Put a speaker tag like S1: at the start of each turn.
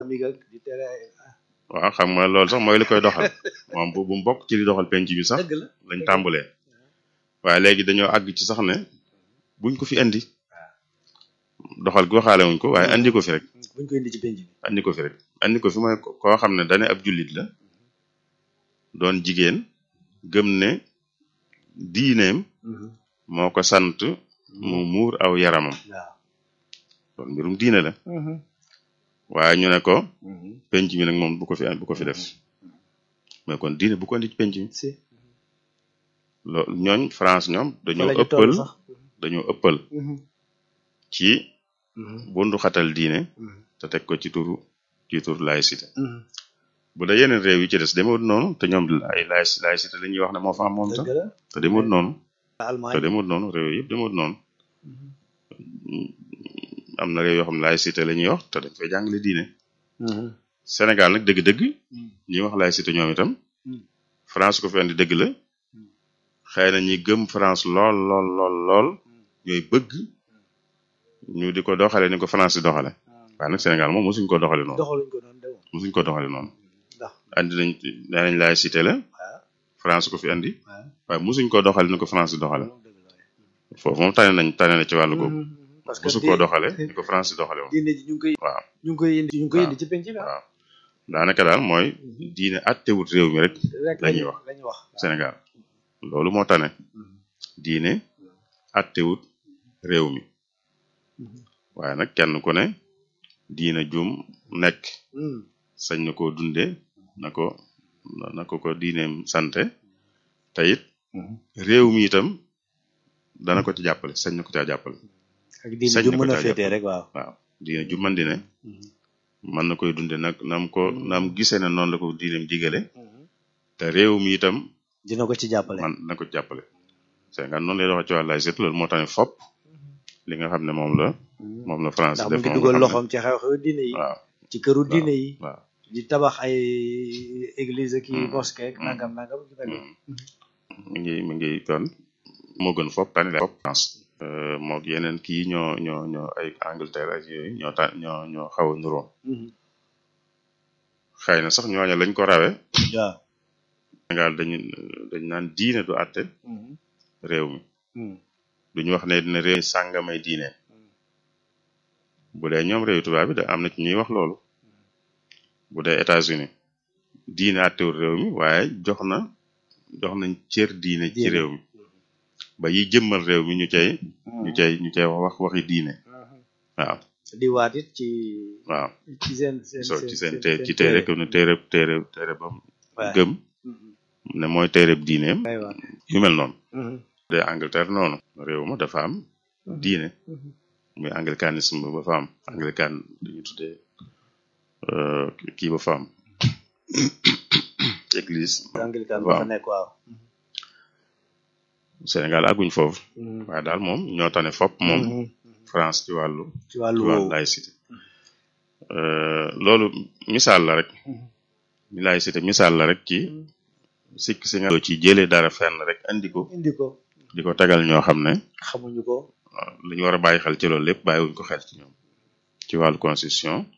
S1: polémique ak di tere ay
S2: waaw xam nga loolu sax mooy li koy doxal moom bu bu mu bokk ci li doxal penc bi sax
S1: dëgg la
S2: lañ tàmbalee waaye léegi dañoo àgg ci sax ne buñ ko fi andi doxal gi waxaale wuñ ko waaye andi ko fi rek
S1: buñ ko indi ci penc bi
S2: andi ko fi rek andi ko fi mooy ko- koo xam ne dane ab jullit la doon jigéen gëm ne diineem moo ko sant mu muur aw yaramam
S1: waaw
S2: loolu mbirum diine la waaye ñu ne ko penc mi nag moom bu ko fi bu ko fi def mais kon diine bu ko andi ci penc mi
S1: si
S2: loolu ñooñ France ñoom dañoo
S1: fa la ñu
S2: ëppal
S1: toll sax
S2: dañoo ëppal ci bundu xatal diine te teg ko ci turu ci turu laïcité bu dee yeneen réew yi ci des demewut noonu te ñoom ay laïc laïcité la ñuy wax ne moo fa am moom tam
S1: dëgg la
S2: te demewut noonu te
S1: Allemagne
S2: demewut noonu réew yëpp demewut noonu am na réew yoo xam ne laïcité la ñuy wax te dañ fay jàngale diine Sénégal nag dëgg-dëgg ñi wax laïcité ñoom itam France ko fi andi dëgg la xëy na ñi gëm France lool lool lool lool ñooy bëgg ñu di ko doxale ni ko France di doxale waaye nag Sénégal moom mosuñ ko doxale noonu
S1: doxaluñ ko noonu de moom
S2: mosuñ ko doxale noonu
S1: ndax
S2: andi nañ nee nañ laïcité la
S1: waaw
S2: France ko fi andi
S1: waaw
S2: waaye mosuñ ko doxale ni ko France di doxale
S1: loolu dëgg la
S2: foofu moom tane nañ tane na ci wàllu googu
S1: parce que
S2: mosu koo doxale ni ko France di doxale moom
S1: diine ji ñu ngi koy
S2: waaw
S1: ñu ngi koy indi ñu ngi koy
S2: waaw.
S1: indi ci penc bi ah.
S2: waaw daanaka daal mooy diine attewut réew mi rek
S1: rek
S2: la ñuy wax
S1: la ñuy wax
S2: Sénégal loolu moo tane diine attewut réew mi waaye nag kenn ku ne diine jum nekk
S1: Hmm.
S2: sañ na koo dunde na ko na ko ko diineem sante te it réew mi itam dana ko ci jàppale sañ na ko caa jàppale
S1: ak diine
S2: sañ
S1: ju
S2: na ko
S1: mën a
S2: caa
S1: féetee
S2: jàppale.
S1: rek waaw
S2: waaw diine ju man di ne mën na koy dunde nag nam ko nam gisee ne noonu la ko diineem digale te réew mi itam
S1: dina ko ci jàppale
S2: man na ko ci jàppale Sénégal noonu lay doxee ci wàllu laïcité loolu moo tax ne fopp li nga xam ne moom la moom la France
S1: ndax mu
S2: def
S1: ngi
S2: moom
S1: dugal
S2: nga xam
S1: loxoom ci xew-xew diine yi
S2: ne waaw
S1: ci këru diine yi
S2: waaw
S1: di tabax ay église ki
S2: Hmm.
S1: mosquée ak
S2: Hmm.
S1: nangam nangam ci mel
S2: Mm. mi ngi mi ngi kon moo gën fopp tani la fopp France Euh, moo yeneen kii ñoo ñoo ñoo ay Angleterre ak yooyu ñoo ta ñoo ñoo xaw a nuroo
S1: Mhm.
S2: xëy na sax ñooña lañ ko rawe
S1: waaw
S2: Sénégal dañu dañ naan diine du àtte
S1: Mhm.
S2: réew mi
S1: Mhm.
S2: duñu wax ne dina réew mi sàngamay diine bu dee ñoom réew tubaab bi da am na ci ñuy wax loolu bu dee États-Unis diine àttewul réew mi waaye jox na jox nañ cër diine ci
S1: Diine.
S2: réew mi ba yi jëmmal réew mi ñu cay ñu cay ñu cay wax waxi diine waaw
S1: di waat it ci
S2: waaw
S1: ci seen seen
S2: so ci seen té ci téere ko ne téere téere téere bam
S1: waaw.
S2: gëm
S1: Mhm.
S2: ne mooy téereb diineem
S1: ay waat
S2: yu mel noonu
S1: Mhm.
S2: de Angleterre noonu réew ma dafa am diine
S1: Mhm.
S2: muy anglicanisme ba fa am anglican dañu tuddee euh, kii ba fa am église
S1: anglican
S2: waaw.
S1: ba fa nekk waaw
S2: Sénégal àgguñ foofu
S1: Mhm.
S2: waaye daal moom ñoo tane fopp moom
S1: Mhm.
S2: France ci wàllu
S1: ci wàllu
S2: ci wàllu
S1: woowu
S2: laïcité Euh, loolu misaal la rek
S1: Mhm.
S2: laïcité misaal la rek ci sikk si nga ci jëlee dara fenn rek andi ko
S1: indi ko
S2: di ko tegal ñoo xam ne
S1: xamuñu ko
S2: li ñu war a bàyyi xel ci loolu lépp bàyyiwuñ ko xel ci ñoom ci wàllu constitution